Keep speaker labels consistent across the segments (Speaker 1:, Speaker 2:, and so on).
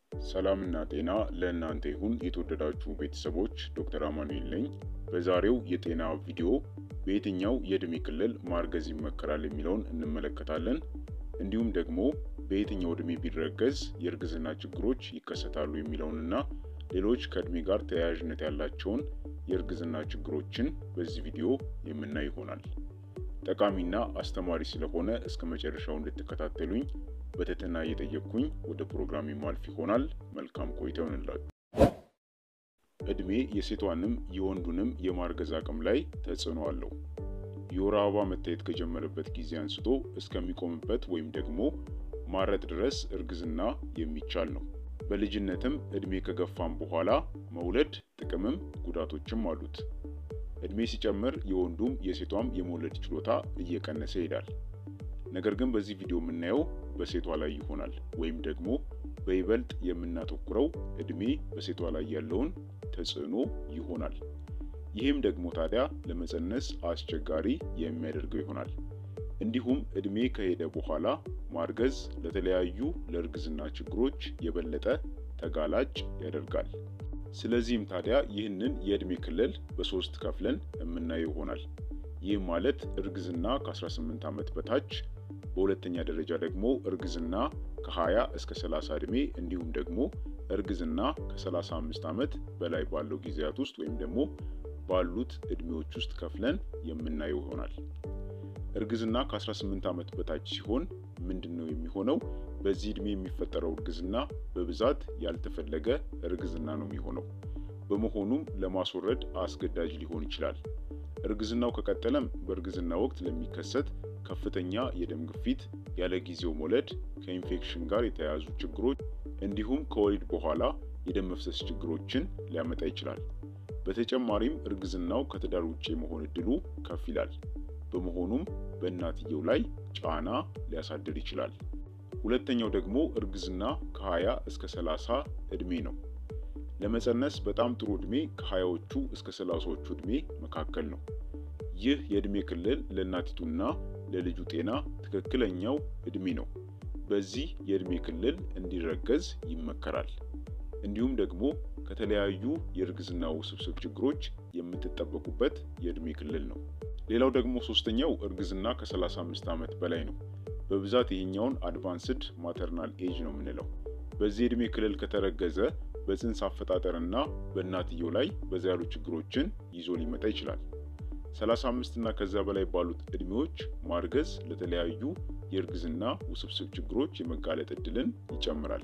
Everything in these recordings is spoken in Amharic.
Speaker 1: ሰላምና ጤና ለእናንተ ይሁን የተወደዳችሁ ቤተሰቦች፣ ዶክተር አማኑኤል ነኝ። በዛሬው የጤና ቪዲዮ በየትኛው የዕድሜ ክልል ማርገዝ ይመከራል የሚለውን እንመለከታለን። እንዲሁም ደግሞ በየትኛው ዕድሜ ቢረገዝ የእርግዝና ችግሮች ይከሰታሉ የሚለውንና ሌሎች ከዕድሜ ጋር ተያያዥነት ያላቸውን የእርግዝና ችግሮችን በዚህ ቪዲዮ የምናይ ይሆናል። ጠቃሚና አስተማሪ ስለሆነ እስከ መጨረሻው እንድትከታተሉኝ በትህትና እየጠየቅኩኝ ወደ ፕሮግራም ማልፍ ይሆናል። መልካም ቆይታ ይሆንላችሁ። ዕድሜ የሴቷንም የወንዱንም የማርገዝ አቅም ላይ ተጽዕኖ አለው። የወር አበባ መታየት ከጀመረበት ጊዜ አንስቶ እስከሚቆምበት ወይም ደግሞ ማረጥ ድረስ እርግዝና የሚቻል ነው። በልጅነትም ዕድሜ ከገፋም በኋላ መውለድ ጥቅምም ጉዳቶችም አሉት። ዕድሜ ሲጨምር የወንዱም የሴቷም የመውለድ ችሎታ እየቀነሰ ይሄዳል። ነገር ግን በዚህ ቪዲዮ የምናየው በሴቷ ላይ ይሆናል ወይም ደግሞ በይበልጥ የምናተኩረው ዕድሜ በሴቷ ላይ ያለውን ተጽዕኖ ይሆናል። ይህም ደግሞ ታዲያ ለመፀነስ አስቸጋሪ የሚያደርገው ይሆናል። እንዲሁም ዕድሜ ከሄደ በኋላ ማርገዝ ለተለያዩ ለእርግዝና ችግሮች የበለጠ ተጋላጭ ያደርጋል። ስለዚህም ታዲያ ይህንን የዕድሜ ክልል በሶስት ከፍለን የምናየው ይሆናል። ይህ ማለት እርግዝና ከ18 ዓመት በታች፣ በሁለተኛ ደረጃ ደግሞ እርግዝና ከ20 እስከ 30 ዕድሜ እንዲሁም ደግሞ እርግዝና ከ35 ዓመት በላይ ባለው ጊዜያት ውስጥ ወይም ደግሞ ባሉት ዕድሜዎች ውስጥ ከፍለን የምናየው ይሆናል። እርግዝና ከ18 ዓመት በታች ሲሆን ምንድን ነው የሚሆነው? በዚህ ዕድሜ የሚፈጠረው እርግዝና በብዛት ያልተፈለገ እርግዝና ነው የሚሆነው። በመሆኑም ለማስወረድ አስገዳጅ ሊሆን ይችላል። እርግዝናው ከቀጠለም በእርግዝና ወቅት ለሚከሰት ከፍተኛ የደም ግፊት፣ ያለ ጊዜው መውለድ፣ ከኢንፌክሽን ጋር የተያያዙ ችግሮች እንዲሁም ከወሊድ በኋላ የደም መፍሰስ ችግሮችን ሊያመጣ ይችላል። በተጨማሪም እርግዝናው ከትዳር ውጭ የመሆን እድሉ ከፍ ይላል። በመሆኑም በእናትየው ላይ ጫና ሊያሳድር ይችላል። ሁለተኛው ደግሞ እርግዝና ከ20 እስከ 30 ዕድሜ ነው። ለመፀነስ በጣም ጥሩ ዕድሜ ከሀያዎቹ እስከ ሰላሳዎቹ ዕድሜ መካከል ነው። ይህ የዕድሜ ክልል ለእናቲቱና ለልጁ ጤና ትክክለኛው ዕድሜ ነው። በዚህ የዕድሜ ክልል እንዲረገዝ ይመከራል። እንዲሁም ደግሞ ከተለያዩ የእርግዝና ውስብስብ ችግሮች የምትጠበቁበት የዕድሜ ክልል ነው። ሌላው ደግሞ ሶስተኛው እርግዝና ከ35 ዓመት በላይ ነው። በብዛት ይህኛውን አድቫንስድ ማተርናል ኤጅ ነው የምንለው። በዚህ የዕድሜ ክልል ከተረገዘ በፅንስ አፈጣጠርና በእናትየው ላይ በዛ ያሉ ችግሮችን ይዞ ሊመጣ ይችላል። 35 እና ከዛ በላይ ባሉት ዕድሜዎች ማርገዝ ለተለያዩ የእርግዝና ውስብስብ ችግሮች የመጋለጥ እድልን ይጨምራል።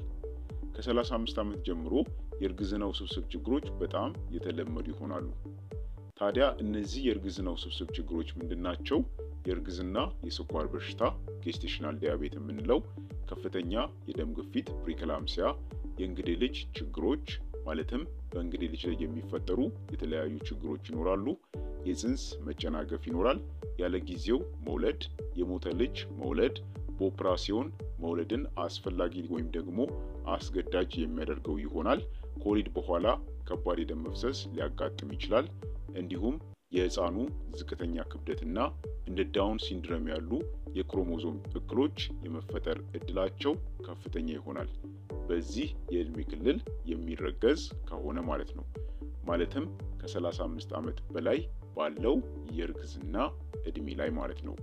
Speaker 1: ከ35 ዓመት ጀምሮ የእርግዝና ውስብስብ ችግሮች በጣም የተለመዱ ይሆናሉ። ታዲያ እነዚህ የእርግዝና ውስብስብ ችግሮች ምንድናቸው? የእርግዝና የስኳር በሽታ ጌስቴሽናል ዲያቤት የምንለው፣ ከፍተኛ የደም ግፊት ፕሪክላምሲያ፣ የእንግዴ ልጅ ችግሮች ማለትም በእንግዴ ልጅ ላይ የሚፈጠሩ የተለያዩ ችግሮች ይኖራሉ። የፅንስ መጨናገፍ ይኖራል። ያለ ጊዜው መውለድ፣ የሞተ ልጅ መውለድ፣ በኦፕራሲዮን መውለድን አስፈላጊ ወይም ደግሞ አስገዳጅ የሚያደርገው ይሆናል። ከወሊድ በኋላ ከባድ የደም መፍሰስ ሊያጋጥም ይችላል። እንዲሁም የህፃኑ ዝቅተኛ ክብደትና እንደ ዳውን ሲንድረም ያሉ የክሮሞዞም እክሎች የመፈጠር እድላቸው ከፍተኛ ይሆናል። በዚህ የዕድሜ ክልል የሚረገዝ ከሆነ ማለት ነው። ማለትም ከ35 ዓመት በላይ ባለው የእርግዝና ዕድሜ ላይ ማለት ነው።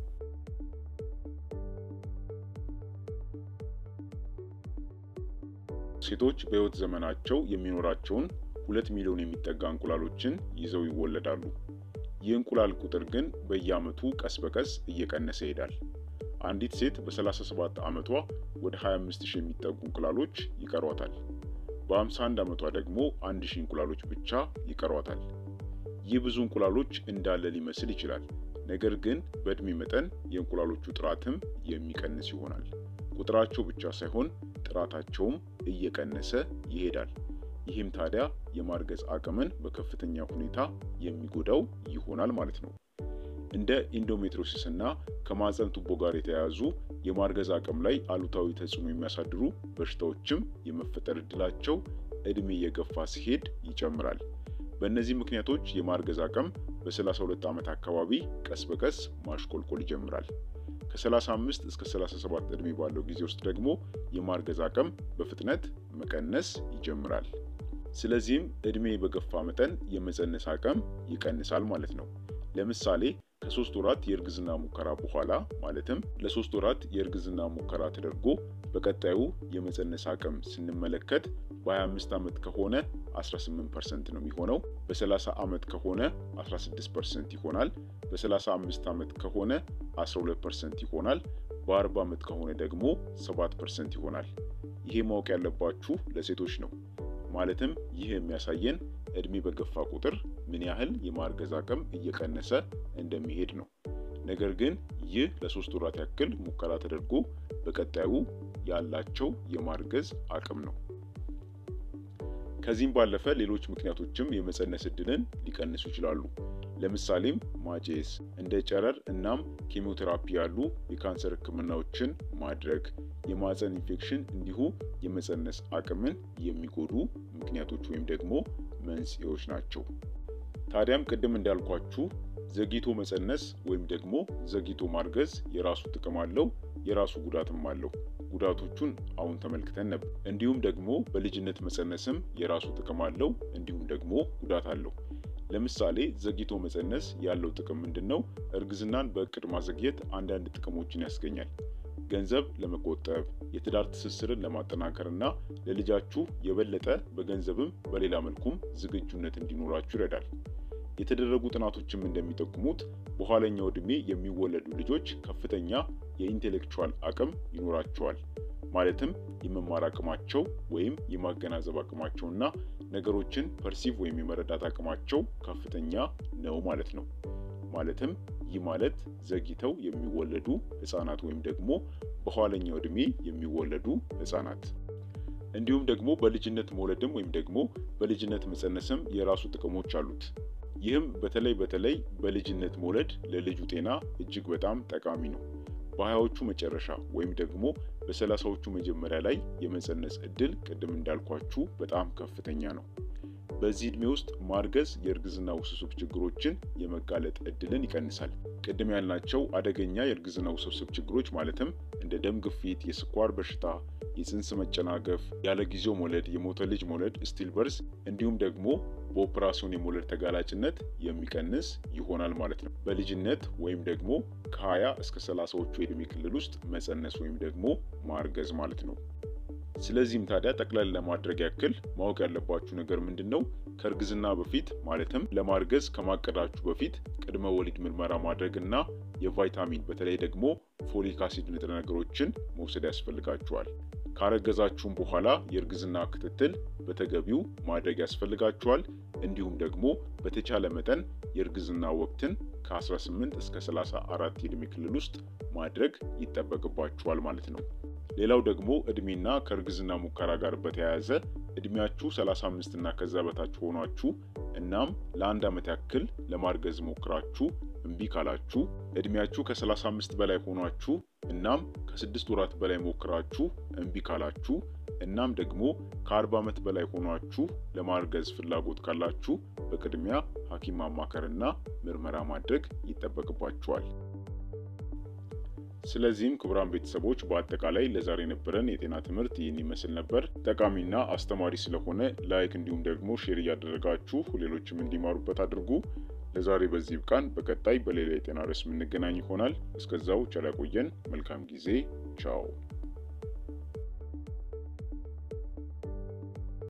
Speaker 1: ሴቶች በህይወት ዘመናቸው የሚኖራቸውን ሁለት ሚሊዮን የሚጠጋ እንቁላሎችን ይዘው ይወለዳሉ። ይህ እንቁላል ቁጥር ግን በየዓመቱ ቀስ በቀስ እየቀነሰ ይሄዳል። አንዲት ሴት በ37 ዓመቷ ወደ 25 ሺህ የሚጠጉ እንቁላሎች ይቀሯታል። በ51 ዓመቷ ደግሞ 1 ሺህ እንቁላሎች ብቻ ይቀሯታል። ይህ ብዙ እንቁላሎች እንዳለ ሊመስል ይችላል። ነገር ግን በዕድሜ መጠን የእንቁላሎቹ ጥራትም የሚቀንስ ይሆናል። ቁጥራቸው ብቻ ሳይሆን ጥራታቸውም እየቀነሰ ይሄዳል። ይህም ታዲያ የማርገዝ አቅምን በከፍተኛ ሁኔታ የሚጎዳው ይሆናል ማለት ነው። እንደ ኢንዶሜትሪዮሲስ እና ከማህፀን ቱቦ ጋር የተያያዙ የማርገዝ አቅም ላይ አሉታዊ ተጽዕኖ የሚያሳድሩ በሽታዎችም የመፈጠር እድላቸው ዕድሜ እየገፋ ሲሄድ ይጨምራል። በእነዚህ ምክንያቶች የማርገዝ አቅም በ32 ዓመት አካባቢ ቀስ በቀስ ማሽቆልቆል ይጀምራል። ከ35 እስከ 37 ዕድሜ ባለው ጊዜ ውስጥ ደግሞ የማርገዝ አቅም በፍጥነት መቀነስ ይጀምራል። ስለዚህም እድሜ በገፋ መጠን የመፀነስ አቅም ይቀንሳል ማለት ነው። ለምሳሌ ከሶስት ወራት የእርግዝና ሙከራ በኋላ ማለትም ለሶስት ወራት የእርግዝና ሙከራ ተደርጎ በቀጣዩ የመፀነስ አቅም ስንመለከት በ25 ዓመት ከሆነ 18 ፐርሰንት ነው የሚሆነው። በ30 ዓመት ከሆነ 16 ፐርሰንት ይሆናል። በ35 ዓመት ከሆነ 12 ፐርሰንት ይሆናል። በ40 ዓመት ከሆነ ደግሞ 7 ፐርሰንት ይሆናል። ይሄ ማወቅ ያለባችሁ ለሴቶች ነው። ማለትም ይህ የሚያሳየን እድሜ በገፋ ቁጥር ምን ያህል የማርገዝ አቅም እየቀነሰ እንደሚሄድ ነው። ነገር ግን ይህ ለሶስት ወራት ያክል ሙከራ ተደርጎ በቀጣዩ ያላቸው የማርገዝ አቅም ነው። ከዚህም ባለፈ ሌሎች ምክንያቶችም የመፀነስ እድልን ሊቀንሱ ይችላሉ። ለምሳሌም ማጨስ፣ እንደ ጨረር እናም ኬሞቴራፒ ያሉ የካንሰር ሕክምናዎችን ማድረግ፣ የማፀን ኢንፌክሽን እንዲሁ የመፀነስ አቅምን የሚጎዱ ምክንያቶች ወይም ደግሞ መንስኤዎች ናቸው። ታዲያም ቅድም እንዳልኳችሁ ዘግይቶ መፀነስ ወይም ደግሞ ዘግይቶ ማርገዝ የራሱ ጥቅም አለው፣ የራሱ ጉዳትም አለው። ጉዳቶቹን አሁን ተመልክተን ነበር። እንዲሁም ደግሞ በልጅነት መፀነስም የራሱ ጥቅም አለው፣ እንዲሁም ደግሞ ጉዳት አለው። ለምሳሌ ዘግይቶ መፀነስ ያለው ጥቅም ምንድን ነው? እርግዝናን በእቅድ ማዘግየት አንዳንድ ጥቅሞችን ያስገኛል። ገንዘብ ለመቆጠብ፣ የትዳር ትስስርን ለማጠናከር እና ለልጃችሁ የበለጠ በገንዘብም በሌላ መልኩም ዝግጁነት እንዲኖራችሁ ይረዳል። የተደረጉ ጥናቶችም እንደሚጠቁሙት በኋለኛው ዕድሜ የሚወለዱ ልጆች ከፍተኛ የኢንቴሌክቹዋል አቅም ይኖራቸዋል። ማለትም የመማር አቅማቸው ወይም የማገናዘብ አቅማቸው እና ነገሮችን ፐርሲቭ ወይም የመረዳት አቅማቸው ከፍተኛ ነው ማለት ነው። ማለትም ይህ ማለት ዘግይተው የሚወለዱ ህጻናት ወይም ደግሞ በኋለኛው ዕድሜ የሚወለዱ ህጻናት እንዲሁም ደግሞ በልጅነት መውለድም ወይም ደግሞ በልጅነት መፀነስም የራሱ ጥቅሞች አሉት። ይህም በተለይ በተለይ በልጅነት መውለድ ለልጁ ጤና እጅግ በጣም ጠቃሚ ነው። በሀያዎቹ መጨረሻ ወይም ደግሞ በሰላሳዎቹ መጀመሪያ ላይ የመፀነስ እድል ቅድም እንዳልኳችሁ በጣም ከፍተኛ ነው። በዚህ ዕድሜ ውስጥ ማርገዝ የእርግዝና ውስብስብ ችግሮችን የመጋለጥ እድልን ይቀንሳል። ቅድም ያልናቸው አደገኛ የእርግዝና ውስብስብ ችግሮች ማለትም እንደ ደም ግፊት፣ የስኳር በሽታ፣ የፅንስ መጨናገፍ፣ ያለ ጊዜው መውለድ፣ የሞተ ልጅ መውለድ፣ ስቲል በርዝ እንዲሁም ደግሞ በኦፕራሲዮን የመውለድ ተጋላጭነት የሚቀንስ ይሆናል ማለት ነው። በልጅነት ወይም ደግሞ ከ20 እስከ 30ዎቹ የዕድሜ ክልል ውስጥ መፀነስ ወይም ደግሞ ማርገዝ ማለት ነው። ስለዚህም ታዲያ ጠቅላላ ለማድረግ ያክል ማወቅ ያለባችሁ ነገር ምንድን ነው? ከእርግዝና በፊት ማለትም ለማርገዝ ከማቀዳችሁ በፊት ቅድመ ወሊድ ምርመራ ማድረግ እና የቫይታሚን በተለይ ደግሞ ፎሊክ አሲድ ንጥረ ነገሮችን መውሰድ ያስፈልጋችኋል። ካረገዛችሁም በኋላ የእርግዝና ክትትል በተገቢው ማድረግ ያስፈልጋችኋል። እንዲሁም ደግሞ በተቻለ መጠን የእርግዝና ወቅትን ከ18 እስከ 34 የዕድሜ ክልል ውስጥ ማድረግ ይጠበቅባችኋል ማለት ነው። ሌላው ደግሞ እድሜና ከእርግዝና ሙከራ ጋር በተያያዘ እድሜያችሁ 35 እና ከዛ በታች ሆኗችሁ እናም ለአንድ ዓመት ያክል ለማርገዝ ሞክራችሁ እምቢ ካላችሁ፣ እድሜያችሁ ከ35 በላይ ሆኗችሁ እናም ከስድስት ወራት በላይ ሞክራችሁ እምቢ ካላችሁ፣ እናም ደግሞ ከ40 ዓመት በላይ ሆኗችሁ ለማርገዝ ፍላጎት ካላችሁ በቅድሚያ ሐኪም ማማከርና ምርመራ ማድረግ ይጠበቅባችኋል። ስለዚህም ክቡራን ቤተሰቦች በአጠቃላይ ለዛሬ የነበረን የጤና ትምህርት ይህን ይመስል ነበር። ጠቃሚና አስተማሪ ስለሆነ ላይክ እንዲሁም ደግሞ ሼር እያደረጋችሁ ሌሎችም እንዲማሩበት አድርጉ። ለዛሬ በዚህ ብቃን። በቀጣይ በሌላ የጤና ርዕስ የምንገናኝ ይሆናል። እስከዛው ቸር ያቆየን። መልካም ጊዜ። ቻው